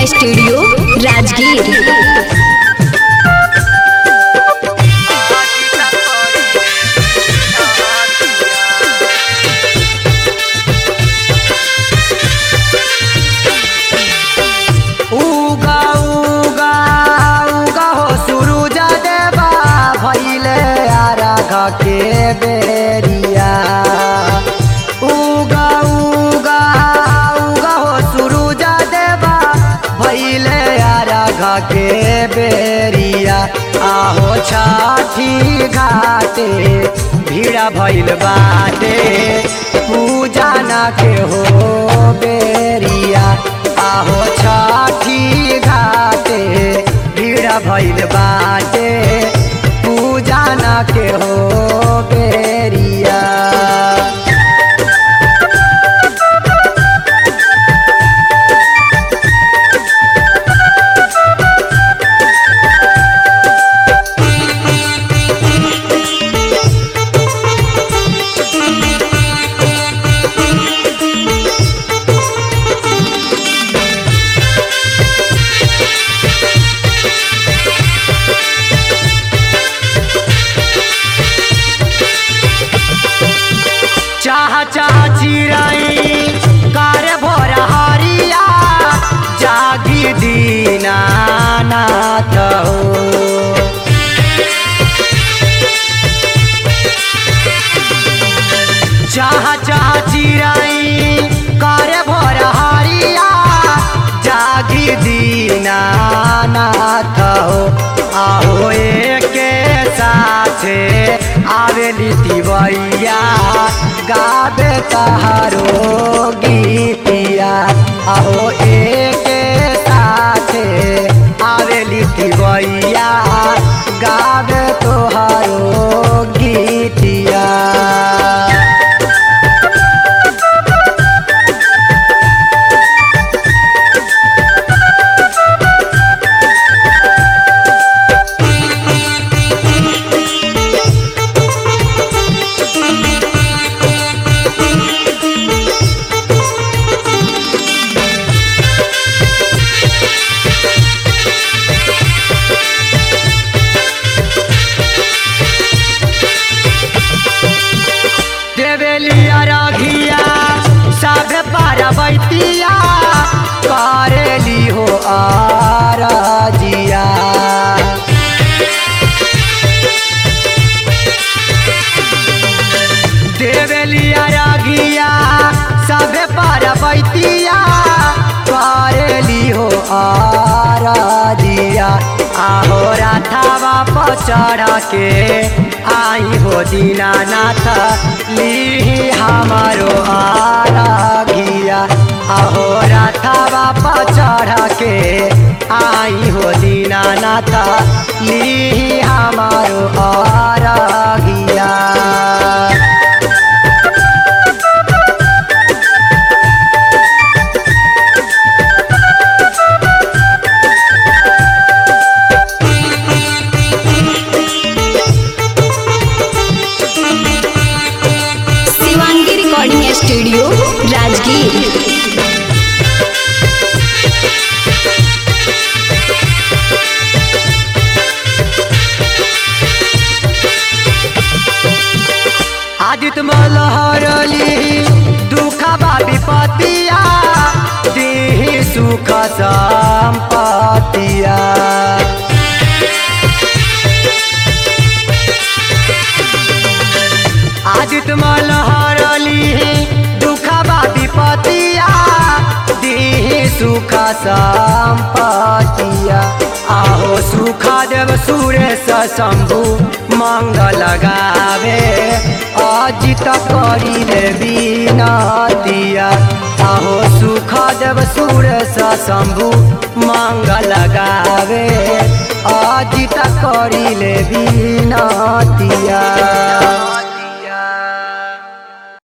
studio Rajgir उगा उगा उगा हो सूरज देवा भइले आराघ के बेरिया उगा उगा उगा हो सूरज देवा भइले आराघ के बेरिया आहो छठी घाटे भीड़ा भइल बाटे पूजा ना के हो बेरिया आहो छठी घाटे भीड़ भइल बाटे पूजा ना के हो बेरिया चाह चाह चिराई कर भोर हरिया जागी दीना नाथ हो चाह चाह चिराई कर भोर हरिया जागी दीना नाथ हो आहो के साथे आवेली तिवैया गाबे तहारो गीतिया आहो एक साथे आवेली तिवैया गाबे तोहारो गीतिया देवेलिया रघिया सब पार्वतिया करेली हो आरजिया देवेलिया रघिया सब पार्वतिया करेली हो आरजिया आहो राधावा पर चढ़ के आई हो दीनानाथ ली हमारो आरागिया आहो राधावा पर चढ़ के आई हो दीनानाथ ली हमारो आरागिया शिवांगी रिकॉर्डिंग स्टूडियो राजगीर आदित मलहरली दुखबा विपतिया देहि सुख संपतिया आदित मलहरली दुखबा विपतिया देहि सुख संपतिया आहो सुख देव सुरेश शंभु मंगल गावे अजित करिले बिनतिया आहो सुख देव सुरेश शंभु मंगल गावे अजित करिले बिनतिया